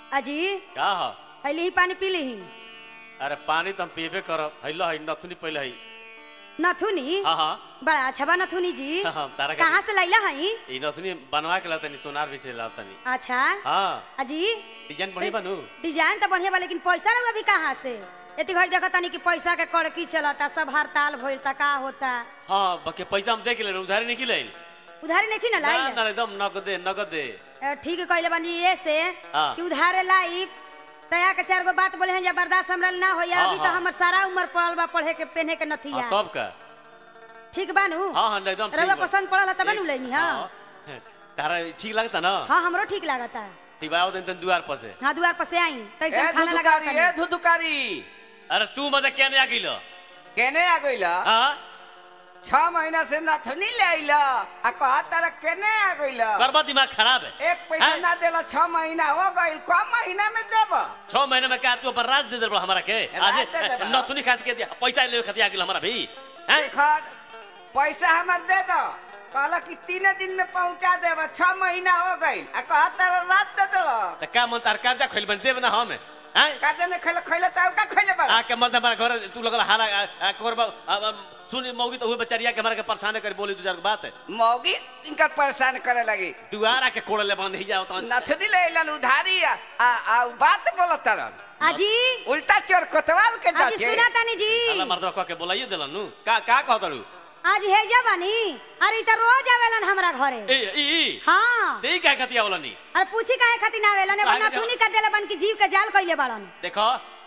अजी का ह हली ही पानी पी ली अरे पानी तो हम पीबे करब हैलो है नथुनी पहले है नथुनी हाँ हाँ बड़ा अच्छा बा नथुनी जी हाँ, तारा का- कहाँ से लैला हई ई नथुनी बनवा के लातनी सोनार भी से लातनी अच्छा हाँ अजी डिजाइन बढ़िया बनू डिजाइन तो बढ़िया बा लेकिन पैसा रहुआ भी कहाँ से इतनी घड़ी देखा तानी कि पैसा के कड़की चलता सब हड़ताल भइल ता का होता हाँ बाकी पैसा हम देख ले उधारी नहीं खिलाई उधारी नहीं ना ना लाई ना एकदम नगदे नगदे ठीक कहले बानी ये से हाँ। कि उधारे लाई तया के चार गो बात बोले हैं जबरदस्त हमरा ना होया हाँ, अभी तो हाँ। हमर सारा उम्र पड़ल बा पढ़े के पहने के हाँ, नथिया तब का ठीक बानू हाँ हाँ एकदम ठीक रउआ बा। पसंद पड़ल ह तब एक- नु लेनी हाँ हाँ। तारा ठीक लगता ना हाँ हमरो ठीक लागता ठीक बा आओ दिन दुआर पर से हाँ दुआर पर से आई तो ए ऐसा खाना लगा धुधुकारी ए धुधुकारी अरे तू मत क्या नहीं आ गइलो केने आ गइला हाँ छह महीना से नथनी ले आइला आ कहा तारा केने आ गइला करबा दिमाग खराब है एक पैसा हैं? ना देला छह महीना हो गइल कम महीना में देब छह महीने में क्या तू अपन राज दे दे बड़ा हमारा के आज राज दे देबा। नथुनी खात के दिया पैसा ले खाती आ गेल हमारा भी हैं खर पैसा हमर दे दो कहला कि तीन दिन में पहुंचा देब छह महीना हो गइल आ कहा तारा रात दे देला त का मन तार कर्जा खोल बन देब ना हम हैं काटे ने खैले खैले त का खैले बा आके मर्द हमारा घर तू लगल हारा करबा सुन मौगी तो हुए बेचारिया के हमारा के परेशान कर बोली दू चार गो बात मौगी इनका परेशान करे लगी दुआरा के कोड़ ले बंद ही जाओ तो नथनी ले अइलन उधारी आ आ आ उ बात बोलत तरन अजी उल्टा चोर कोतवाल के अजी जाके सुना तानी जी अल्लाह मर्द कह के बोलाइए देलन नु का का कहत रू आज हेजा बानी अरे इ त रोज आवेलन हमरा घरे ए ई हाँ ते का कतिया बोलनी अरे पूछी काहे खातिर ना आवेलन एगो काहे खातिर? नथुनी का देले बन की जीव के जाल कइले बाड़न देखो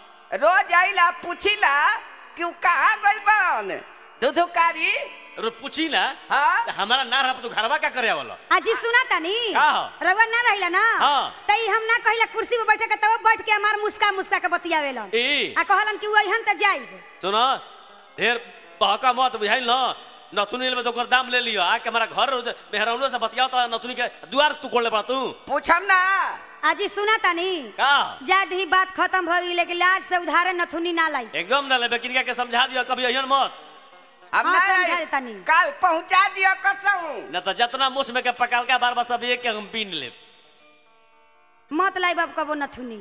रोज आइला पूछिला कि उ कहाँ गइल बान दुधुकारी रो पूछी ना हाँ त हमारा ना रह तू घरवा का करे वाला अजी सुना तानी का हो? रउआ ना रहिला ना हाँ। त ई हम ना कहिला कुर्सी पे बैठे के तब बैठ के हमार मुस्का मुस्का के बतियावेलन ए आ कहलन कि वही त जाइब सुनो ढेर बहका मत बुझाइल न नथुनी ले तो ओकर दाम ले लियो आके हमारा घर मेहरौनो से बतियाओ तो नथुनी के दुआर तू कोड़ ले पड़ा तू पूछम ना अजी सुना तानी का जा दी बात खत्म हो गई लेकिन लाज से उधारे नथुनी ना लाई एकदम ना लेबे किनका के समझा दियो कभी अहियन मत हम हाँ, ना समझा आई। देतानी। काल पहुंचा दियो कसहूं न तो जितना मुस में के पकाल का बार बार सब एक के हम पीन ले मत लाई बाब कबो नथुनी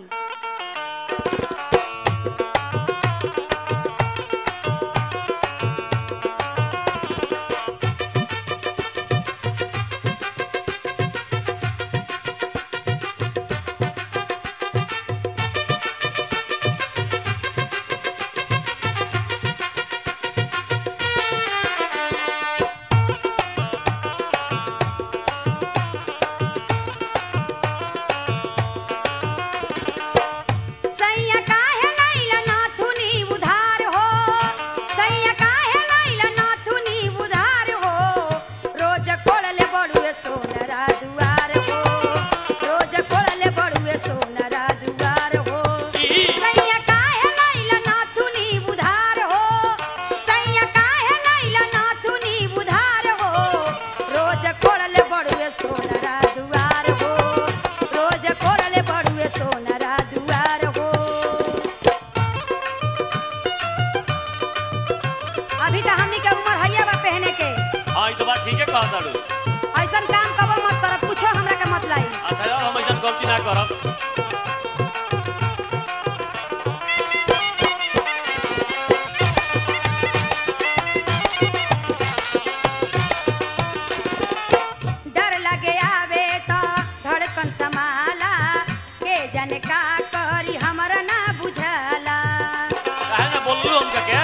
सैया काहे लाइला नाथुनी उधार हो सैया काहे लाइला नाथुनी उधार हो रोज कोड़ले बड़ुए सोनरा दुआर हो रोज कोड़ले बड़ुए सोनरा दुआर हो सैया काहे लाइला नाथुनी उधार हो सैया काहे लाइला नाथुनी उधार हो रोज कोड़ले बड़ुए सोनरा दुआर हो रोज कोड़ले बड़ुए सोनरा दुआर हो अभी तो हमनी के उम्र हैया बा पहने के हां ई तो बात ठीक है कहत ताड़ू ऐसन काम कबो मत करब कुछो हमरा के मत लाई अच्छा यार हम ऐसा गलती ना करब डर लगे आवे तो धड़कन समाला के जन का करी हमरा ना बुझला काहे ना बोललू हम के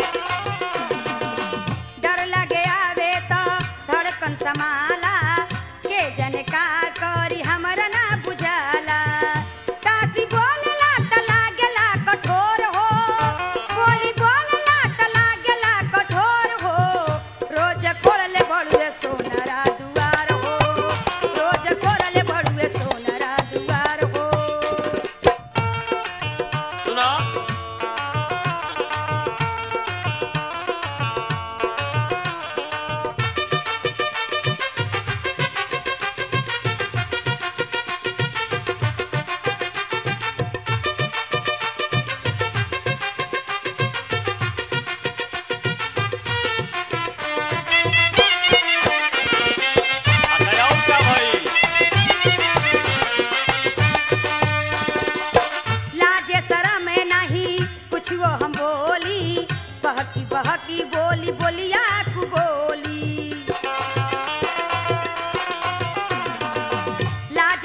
डर लगे आवे तो धड़कन समाला के जन का करी हमरा ना बुझला काशी बोलला त लागेला कठोर हो बोली बोलला त लागेला कठोर हो रोज कोड़ले बड़ुए सोनरा दुआर हो रोज कोड़ले बड़ुए सोनरा दुआर हो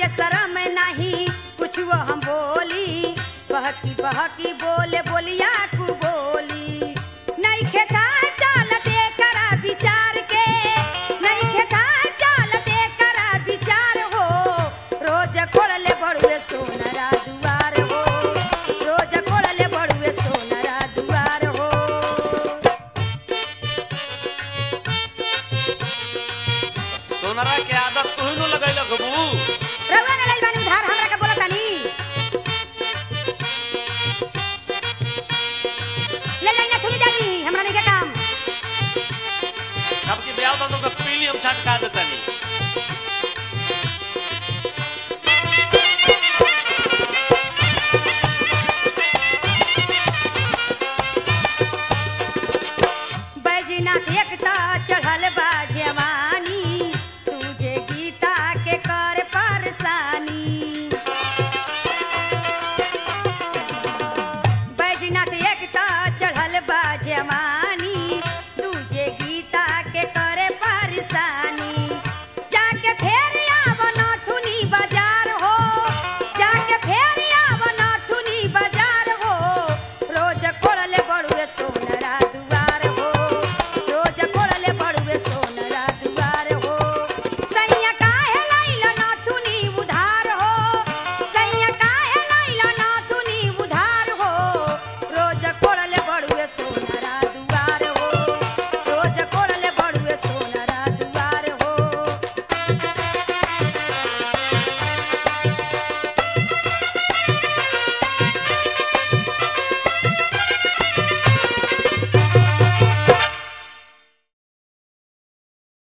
के शरम नहीं कुछ वो हम बोली बहकी बहकी बोले बोलिया कु बोली नहीं खेता चालते करा विचार के नहीं खेता चालते करा विचार हो रोज खोलले बड़ुए सोनरा